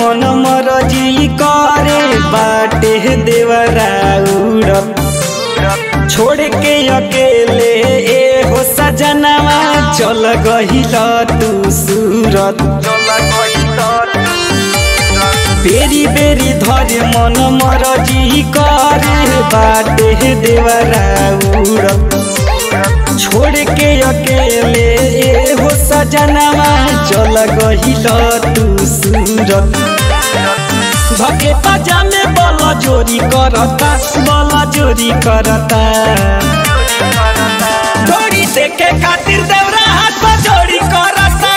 मन मरजी करे बाटे देवरा उड़त छोड़ के अकेले ए हो सजनवा चल गहिल तू सूरत बेरी बेरी धरे मन मरजी करे बाटे देवरा उड़त छोड़ के अकेले ए हो सजनवा चल गहिल तू सूरत धके पजामे बल जोरी करता बल जोरी करता जोड़ी देखे खातिर देवरा हाथ जोड़ी करता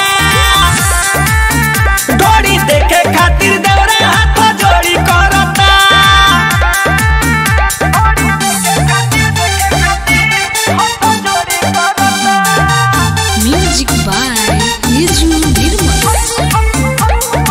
जोड़ी देखे खातिर देवरा हाथ जोड़ी करता Music by Niju Nirmal.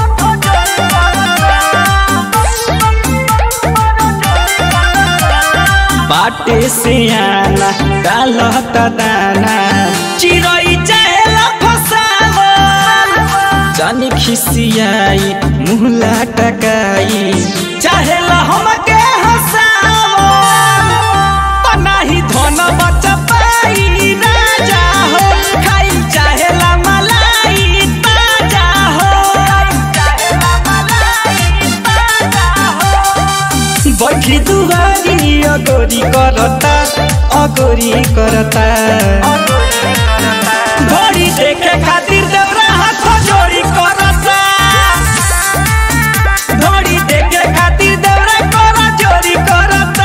बाटे से आना डालता दाना चिरई चाहेला फसावल जानी खिसियाई मुहला टकाई चाहेला हमके हसावल पनाही धन बचा पाई राजा हो खाई चाहेला मलाई ताजा हो बैठी दुवारी अगोरी करता अगोरी करता घड़ी देखे खातिर देवरा हाथ जोड़ी करता घड़ी देखे खातिर देवरा कर जोड़ी करता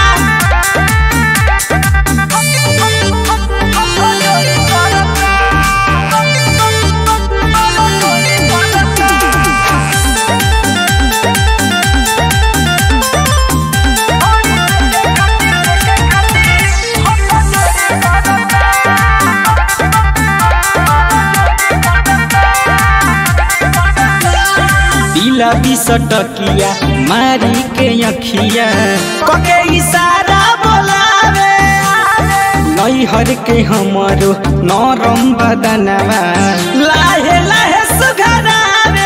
दिला बिसटकिया मारी के अखिया कके इशारा बोलावे नैहर के हमरो नरम बदनवा लाहे लाहे सुघरावे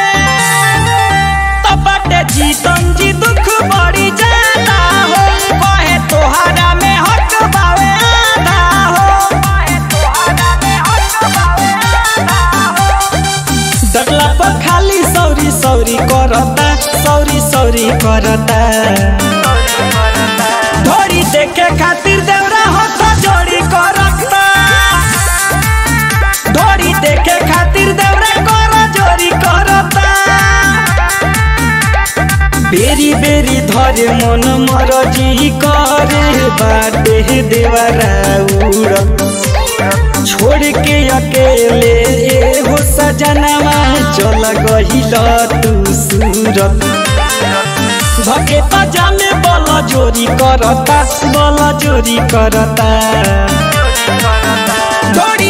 तपटे जीतन जी दुख बड़ी जाता हो कहे तोहरा में हक बावे आधा हो कहे तोहरा में हक बावे आधा हो डरला पर खाली सौरी सौरी करता सौरी सौरी करता धोरी देखे खातिर देवरा हाथ जोड़ी करता धोरी देखे खातिर देवरा कर जोड़ी करता बेरी बेरी धरे मन मरजी करे बाटे देवरा उड़त छोड़ के अकेले ए हो सजनवा चल गहिल तू सूरत धके पजामे बल जोरी करता बल जोरी करता जोड़ी